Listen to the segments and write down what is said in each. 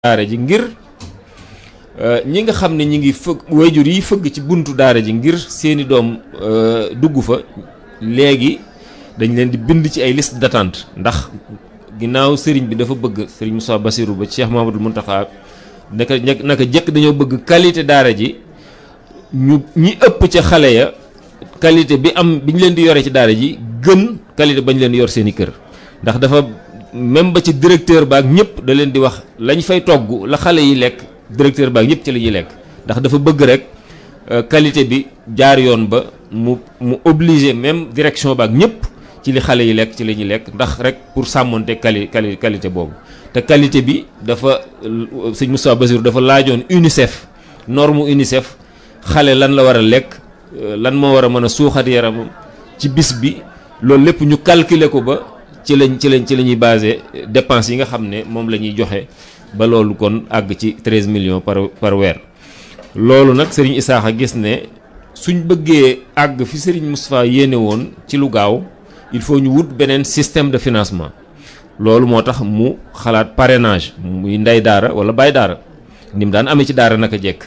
daara ji ngir ñi nga xam ne ñi ngi fëgg wayjur yi fëgg ci buntu daara ji ngir seeni doom dugg fa léegi dañ leen di bind ci ay liste d'attente ndax ginnaaw sëriñ bi dafa bëgg sëriñ Moussa Bassirou ba Cheikh Mamadou Mountakha naka naka jëkk dañoo bëgg qualité daara ji ñu ñi ëpp ca xale ya qualité bi am bi ñu leen di yore ci daara ji gën qualité bañ leen yor seeni kër ndax dafa même ba ci directeur baak ñëpp da leen di wax lañ fay togg la xale yi lekk directeur baak ñëpp ci la ñuy lekk ndax dafa bëgg rek qualité bi jaar yoon ba mu mu obligé même direction baak ñëpp ci li xale yi lekk ci la ñuy lekk ndax rek pour sàmmonte quali quali qualité boobu te qualité bi dafa sëñ Moustapha Bassirou dafa laajoon UNICEF norme UNICEF xale lan la war a lekk lan moo war a mën a suuxat yaramam ci bis bi loolu lépp ñu calculer ko ba ci lañ ci lañ ci la ñuy basé dépenses yi nga xam ne moom la ñuy joxe ba loolu kon àgg ci 13 millions par par weer loolu nag Serigne Issakha gis ne suñ bëggee àgg fi Serigne Moustapha yéene woon ci lu gaaw il faut ñu wut beneen système de financement loolu moo tax mu xalaat parrainage muy ndey daara wala baay daara ni mu daan amee ci daara naka jekk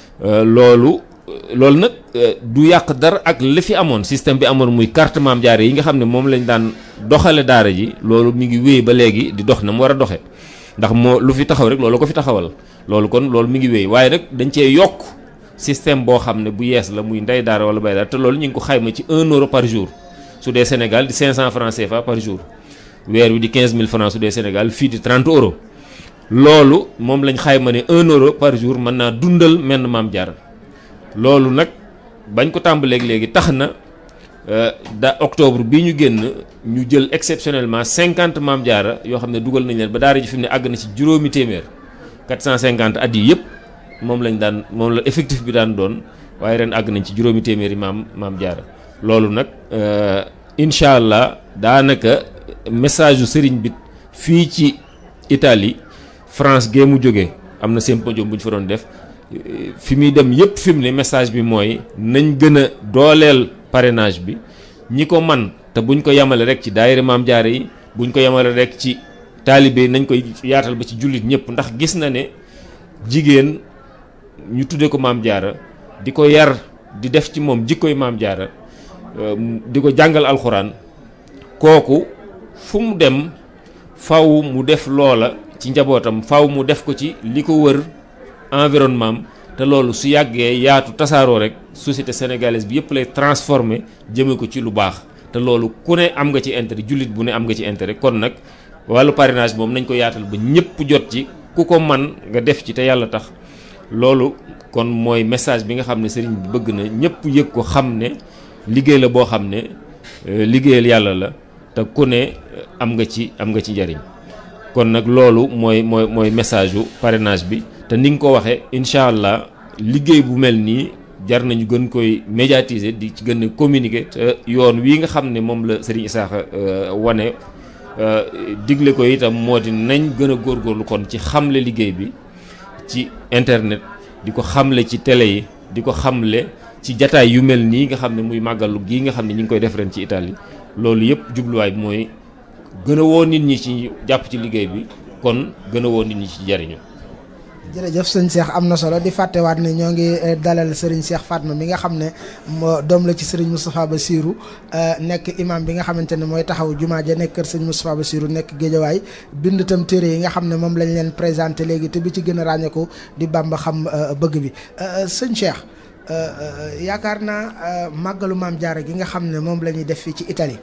loolu loolu nag du yàq dara ak li fi amoon système bi amoon muy carte maam jaare yi nga xam ne moom lañ daan doxale daara ji loolu mi ngi wéy ba léegi di dox na mu war a doxe ndax moo lu fi taxaw rek loolu ko fi taxawal loolu kon loolu mi ngi wéy waaye nag dañ cee yokk système boo xam ne bu yees la muy ndey daara wala bay daara te loolu ñu ngi ko xayma ci 1 euro par jour su dee Sénégal di 500 francs CFA par jour weer wi di 15000 francs su dee Sénégal fii di 30 euros loolu moom lañ xayma ne 1 euro par jour mën naa dundal menn maam jaara loolu nag bañ ko tàmbaleeg léegi tax na da octobre bi ñu génn ñu jël exceptionnellement 50 maam jaara yoo xam ne dugal nañ leen ba daara ji fi mu ne àgg na ci juróomi téeméer 450 at yi yëpp moom lañ daan moom la effectif bi daan doon waaye ren àgg nañ ci juróomi téeméeri maam maam jaara loolu nag incha allah daanaka message yu sëriñ bi fii ci Italie France gee mu jógee am na symposium bu ñu fa doon def fi muy dem yëpp fi mu ne message bi mooy nañ gën a dooleel parrainage bi ñi ko man te buñ ko yemale rek ci daayira maam jaare yi buñ ko yemale rek ci taalibe nañ koy yaatal ba ci jullit ñëpp ndax gis na ne jigéen ñu tuddee ko maam jaara di ko yar di def ci moom jikkoy maam jaara di ko jàngal alxuraan kooku fu mu dem faw mu def loola ci njabootam faw mu def ko ci li ko wër environnement te loolu su yàggee yaatu tasaaroo rek société sénégalaise bi yëpp lay transformer jëme ko ci lu baax te loolu ku ne am nga ci intérêt jullit bu ne am nga ci intérêt kon nag wàllu parrainage moom nañ ko yaatal ba ñëpp jot ci ku ko man nga def ci te yàlla tax loolu kon mooy message bi nga xam ne sëriñ bi bëgg na ñëpp yëg ko xam ne liggéey la boo xam ne liggéeyal yàlla la te ku ne am nga ci am nga ci njariñ kon nag loolu mooy mooy mooy message yu parrainage bi te ni nga ko waxee incha allah liggéey bu mel nii jar nañu gën koy médiatiser di ci gën a communiquer te yoon wii nga xam ne moom la Serigne Issakha wane digle ko itam moo di nañ gën a góorgóorlu kon ci xamle liggéey bi ci internet di ko xamle ci télé yi di ko xamle ci jataay yu mel nii nga xam ne muy màggalu gii nga xam ne ñu ngi koy def ren ci Italie loolu yëpp jubluwaay bi mooy gën a woo nit ñi ci jàpp ci liggéey bi kon gën a woo nit ñi ci jariñu jërëjëf sëñ Cheikh am na solo di fàttewaat ne ñoo ngi dalal Serigne Cheikh Fatma mi nga xam ne doom la ci Serigne Moustapha Bassirou nekk imam bi nga xamante ne mooy taxaw jumaa ja nekk kër sëñ Moustapha Bassirou nekk géejawaay bind tam téere yi nga xam ne moom lañ leen présenté léegi te bi ci gën a ràññeeku di Bamba xam bëgg bi sëñ Cheikh yaakaar naa màggalu maam Jaara gi nga xam ne moom la ñuy def fii ci Italie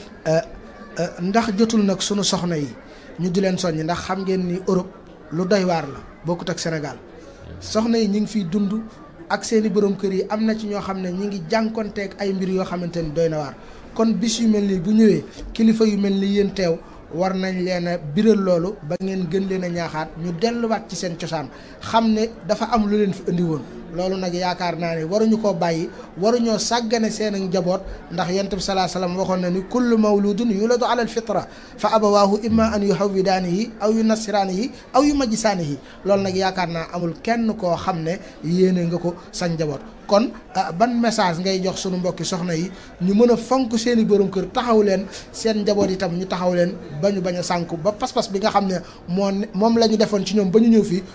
ndax jotul nag sunu soxna yi ñu di leen soññ ndax xam ngeen ni Europe lu doy waar la bokkut ak Sénégal soxna yi ñu ngi fiy dund ak seeni borom kër yi am na ci ñoo xam ne ñu ngi jànkonteeg ay mbir yoo xamante ni doy na waar kon bis yu mel nii bu ñëwee kilifa yu mel ni yéen teew war nañ leen a biral loolu ba ngeen gën leen a ñaaxaat ñu delluwaat ci seen cosaan xam ne dafa am lu leen fi indi woon loolu nag yaakaar naa ne waruñu koo bàyyi waruñoo sàggane seen ak njaboot ndax yonent bi salaa salaam waxoon na ni kullu mawludun yuladu ala alfitra fa abawaahu imma an yuhawwidaanihi aw yu nasiraanihi aw yu majjisaanihi loolu nag yaakaar naa amul kenn koo xam ne yéene nga ko sa njaboot kon ban message ngay jox sunu mbokki soxna yi ñu mën a fonk seen i borom kër taxaw leen seen njaboot itam ñu taxaw leen ba ñu bañ a sànku ba pas-pas bi nga xam ne moo moom la ñu defoon ci ñoom ba ñu ñëw fii